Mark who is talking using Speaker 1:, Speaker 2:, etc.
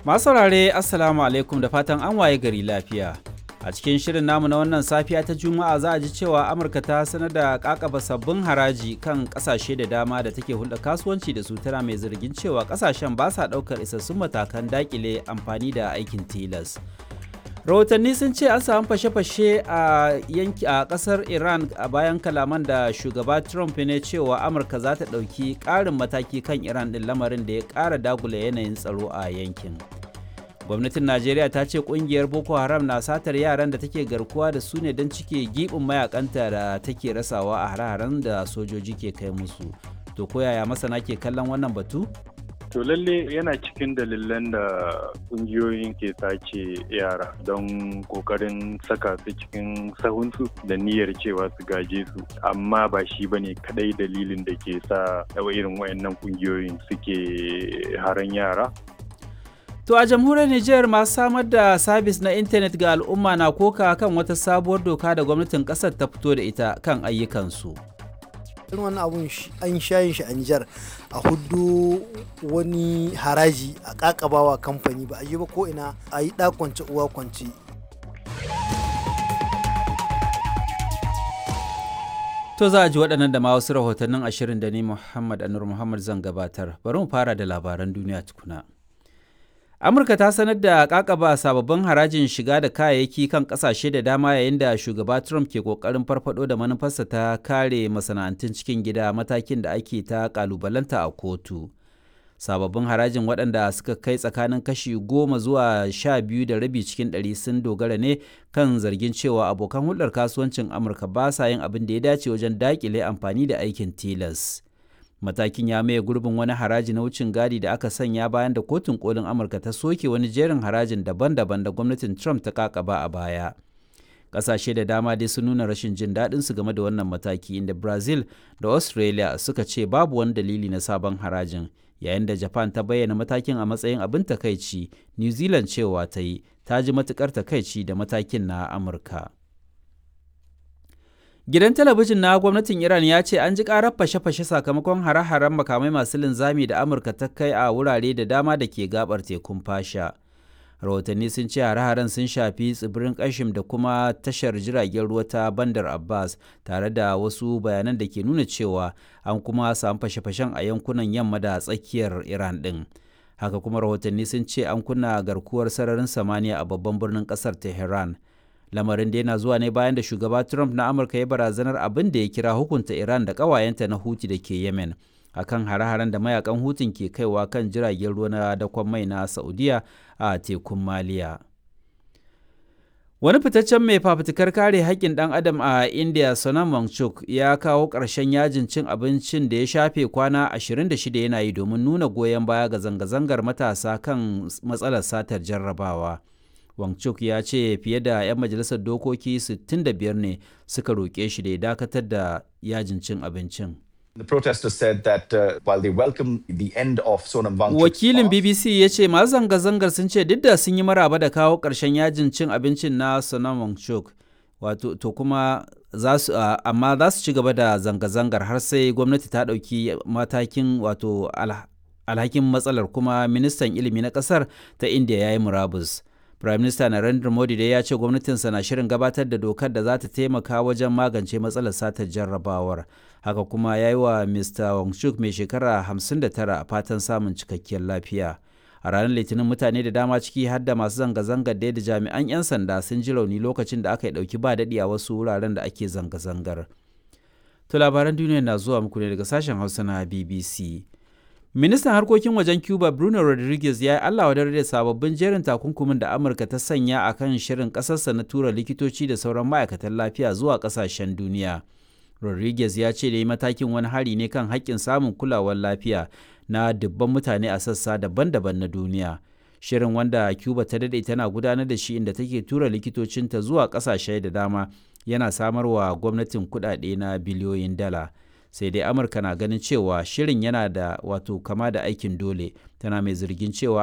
Speaker 1: Masu saurare Assalamu alaikum da fatan an waye gari lafiya. A cikin shirin namu na wannan safiya ta Juma'a za a ji cewa Amurka ta sanar da kakaba sabbin haraji kan kasashe da dama da take hulɗa kasuwanci da su tana mai zargin cewa kasashen ba sa ɗaukar isassun matakan dakile amfani da aikin tilas. rahotanni sun ce an samu fashe-fashe a yanki a kasar iran a bayan kalaman da shugaba trump ne cewa amurka za ta ɗauki ƙarin mataki kan iran ɗin lamarin da ya ƙara dagula yanayin tsaro a yankin gwamnatin najeriya ta ce ƙungiyar boko haram na satar yaran da take garkuwa da su ne don cike giɓin mayakanta da take rasawa a hare-haren da sojoji ke kai musu to koyaya masana ke kallon wannan batu
Speaker 2: To lalle yana cikin dalilan da kungiyoyin ke sace yara don kokarin saka su cikin sahunsu da niyyar cewa su gaje su amma ba shi ba ne kadai dalilin da ke sa irin wayannan kungiyoyin suke haran yara.
Speaker 1: To a jamhuriyar Nijar masu samar da sabis na intanet ga al'umma na koka kan wata sabuwar doka da gwamnatin kasar ta fito da ita kan ayyukansu.
Speaker 3: irin wani abun an shayin shi a Nijar a hudu wani haraji a kakabawa kamfani ba a yi ba ko ina a yi kwance uwa kwance.
Speaker 1: To za a ji waɗannan da ma wasu rahotannin ashirin da ni Muhammad Anur Muhammad zan gabatar. Bari mu fara da labaran duniya tukuna. amurka ta sanar da kakaba sababbin harajin shiga da kayayyaki kan kasashe da dama yayin da shugaba trump ke kokarin farfado da manufarsa ta kare masana'antun cikin gida matakin da ake ta kalubalanta a kotu sababbin harajin waɗanda suka kai tsakanin kashi goma zuwa sha biyu da rabi cikin ɗari sun dogara ne kan zargin cewa abokan hulɗar kasuwancin amurka ba sa yin abin da ya dace wajen daƙile amfani da aikin tilas matakin ya maye gurbin wani haraji na wucin gadi da aka sanya bayan da kotun kolin amurka ta soke wani jerin harajin daban-daban da gwamnatin trump ta kakaba a baya ƙasashe da dama dai sun nuna rashin jin daɗin su game da wannan mataki inda brazil da australia suka ce babu wani dalili na sabon harajin yayin da japan ta bayyana matakin a matsayin abin takaici new zealand cewa ta yi ta ji matukar takaici da matakin na amurka Gidan talabijin na gwamnatin Iran ya ce an ji karar fashe-fashe sakamakon hare-haren makamai masu linzami da Amurka ta kai a wurare da dama da ke gabar tekun fasha. Rahotanni sun ce hare-haren sun shafi tsibirin Kashim da kuma tashar jiragen ruwa ta Bandar Abbas tare da wasu bayanan da ke nuna cewa an kuma samu fashe-fashen a yankunan yamma da tsakiyar Iran ɗin. Haka kuma rahotanni sun ce an kunna garkuwar sararin samaniya a babban birnin ƙasar Tehran. lamarin da yana zuwa ne bayan da shugaba trump na amurka ya barazanar abin da ya kira hukunta iran da ƙawayenta na huti da ke yemen akan hare-haren da mayakan hutun ke kaiwa kan jiragen ruwa na dakon mai na saudiya a tekun maliya wani fitaccen mai fafutukar kare haƙƙin ɗan adam a india sonam wangchuk ya kawo ƙarshen yajin cin abincin da ya shafe kwana 26 yana yi domin nuna goyon baya ga zanga-zangar matasa kan matsalar satar jarrabawa. Wangchuk ya ce fiye da 'yan majalisar dokoki 65 ne suka roƙe shi da ya dakatar da yajin cin abincin.
Speaker 4: The protesters said that uh, while they welcome the end of Sonam Wangchuk's
Speaker 1: Wakilin BBC ya ce masu zanga-zangar sun ce duk da sun yi maraba da kawo ƙarshen yajin cin abincin na Sonam Wangchuk, wato to kuma za su uh, amma za su ci gaba da zanga-zangar har sai gwamnati ta ɗauki matakin wato alhakin matsalar kuma ministan ilimi na ƙasar ta India ya yi murabus. Prime Minister Narendra Modi dai ya ce gwamnatinsa na shirin gabatar da dokar da za ta taimaka wajen magance matsalar satar jarrabawar. Haka kuma ya yi wa Mr. Wangchuk mai shekara 59 fatan samun cikakkiyar lafiya. A ranar Litinin mutane da dama ciki har da masu zanga-zangar da jami'an 'yan sanda sun ji rauni lokacin da aka yi ɗauki ba daɗi a wasu wuraren da ake zanga-zangar. To labaran duniya na zuwa muku ne daga sashen Hausa na BBC. Ministan harkokin wajen Cuba Bruno Rodriguez ya yi Allah wadar da sababbin jerin takunkumin da Amurka ta sanya a kan shirin ƙasarsa na tura likitoci da sauran ma'aikatan lafiya zuwa ƙasashen duniya. Rodriguez ya ce da yi matakin wani hari ne kan haƙƙin samun kulawar lafiya na dubban mutane a sassa daban-daban na duniya. Shirin wanda Cuba ta daɗe tana gudanar da shi inda take tura likitocinta zuwa ƙasashe da dama yana samarwa gwamnatin kuɗaɗe na biliyoyin dala. sai dai amurka na ganin cewa shirin yana da wato kama da aikin dole tana mai zargin cewa